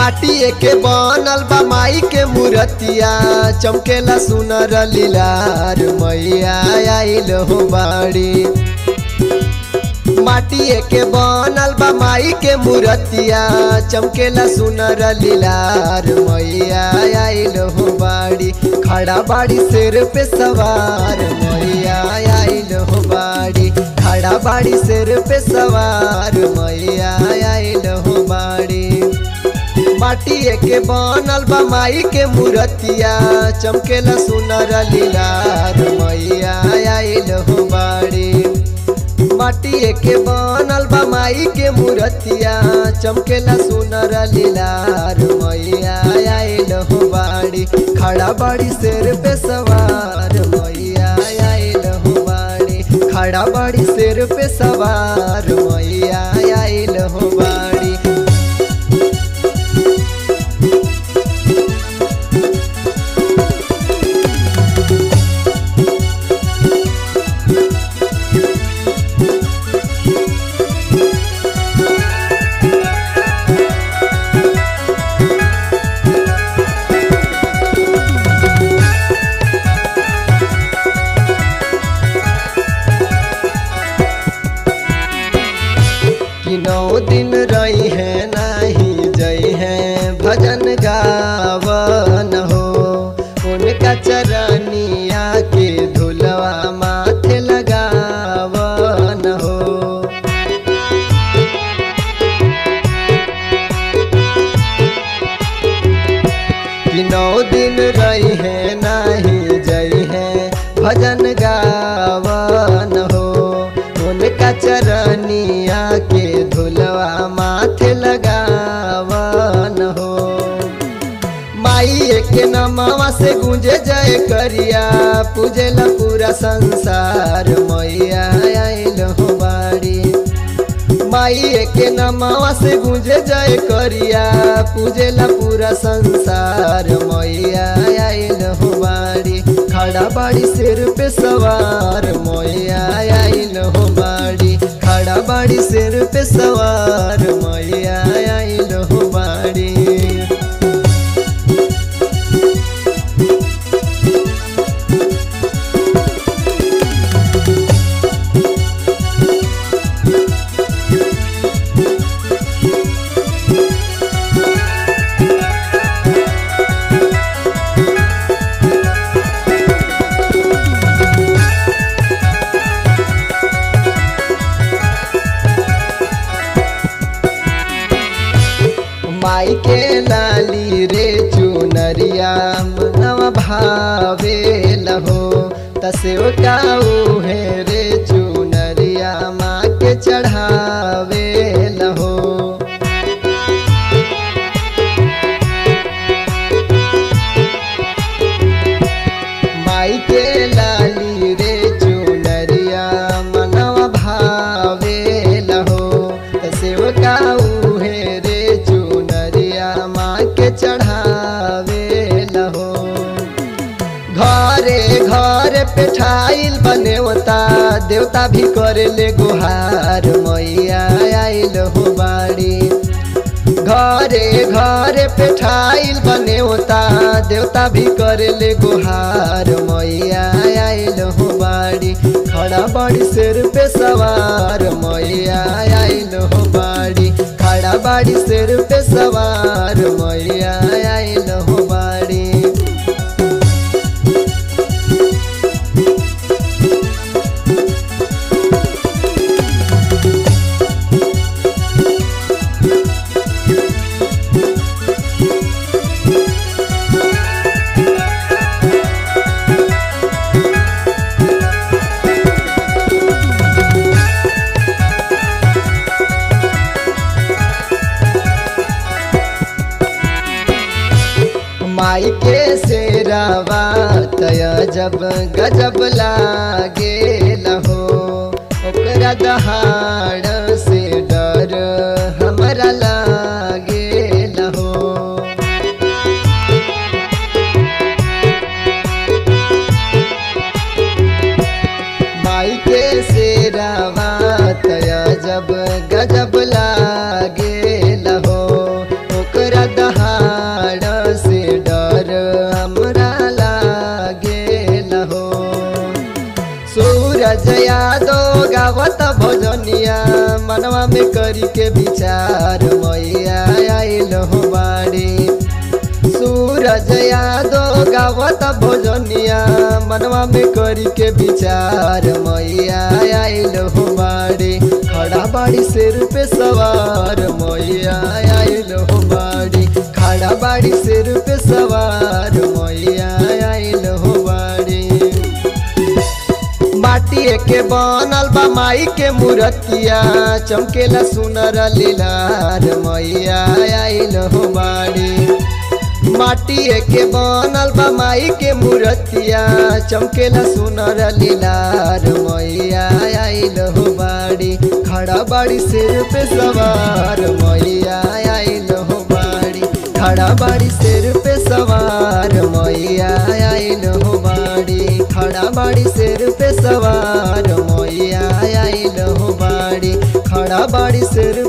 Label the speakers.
Speaker 1: माटी के बनल बा माई के मूर्तिया चमकेला सुनर लीलार मैया आइल हो बाड़ी माटी के बनल बा माई के मूर्तिया चमकेला सुनर लीलार मैया आइल हो बाड़ी खड़ा बाड़ी शेर पे सवार मैया आइल हो बाड़ी खड़ा बाड़ी शेर पे सवार मैया आइल हो बाड़ी माटी के बनल बा माई के मूर्तिया चमकेला सुनर लीलार मैया आइल हो बाड़ी माटी के बनल बा माई के मूर्तिया चमकेला सुनर लीलार मैया आइल हो बाड़ी खड़ा बाड़ी शेर पे सवार मैया आइल हो बाड़ी खड़ा बाड़ी शेर पे सवार मैया आइल हो बाड़ी कि नौ दिन रही है नहीं जई है भजन गावन हो उनका चरनिया के धुलवा माथे लगावन हो कि नौ दिन रही है नहीं जई है भजन गावन हो उनका चरनिया के धुलवा माथे लगावन हो माई के नमवा से गुंजे जय करिया पूजेला पूरा संसार मैया आइल हो बाड़ी माई के नमवा से गुंजे जय करिया पूजेला पूरा संसार मैया आइल हो बाड़ी खड़ा बाड़ी सिर पे सवार मैया आइल हो बाड़ी खड़ा बाड़ी सिर पे सवार मैया आइल हो बाड़ी माई के लाली रे चुनरिया मनवा भावे लहो तसेव काऊ है रे चुनरिया माँ के चढ़ावे लहो माई के लाली रे चुनरिया मनवा भावे लहो तसेव काऊ है रे चुनरिया माँ के चढ़ावे लहो घरे घरे पेठाइल बनेवता देवता भी करे ले गुहार मैया आइल हो बाड़ी घरे घरे पेठाइल बनेवता देवता भी करे ले गुहार मैया आइल हो बाड़ी खड़ा बाड़ी सिर पे सवार मैया आइल हो बाड़ी खड़ा बाड़ी सिर पे सवार मैया आइल हो बाड़ी माई के शेरावा तय जब गजब लागे लहो ओकरा दहाड़ से डर हमरा लागे लहो माई के शेरावा तय जब गजब लागे लहो ओकरा दहाड़ में करी के विचार मैया आइल हो बाड़ी सूरज यादव गावत भोजनिया मनवा में करी के विचार मैया आइल हो बाड़ी खड़ा बाड़ी सिर पे सवार मैया आइल हो बाड़ी खड़ा बाड़ी सिर पे सवार मैया आइल हो बाड़ी माटिए के बनल बा माई के मूर्तिया चमकेला सुनर लीलार मैया आइल हो बाड़ी माटिए के बनल बा माई के मूर्तिया चमकेला सुनर लीलार मैया आइल हो बाड़ी खड़ा बाड़ी सिर पे सवार मैया आइल हो बाड़ी खड़ा बाड़ी सिर पे सवार मैया आइल हो बाड़ी खड़ा बाड़ी सिर पे सवार मैया आइल हो बाड़ी खड़ा बाड़ी सिर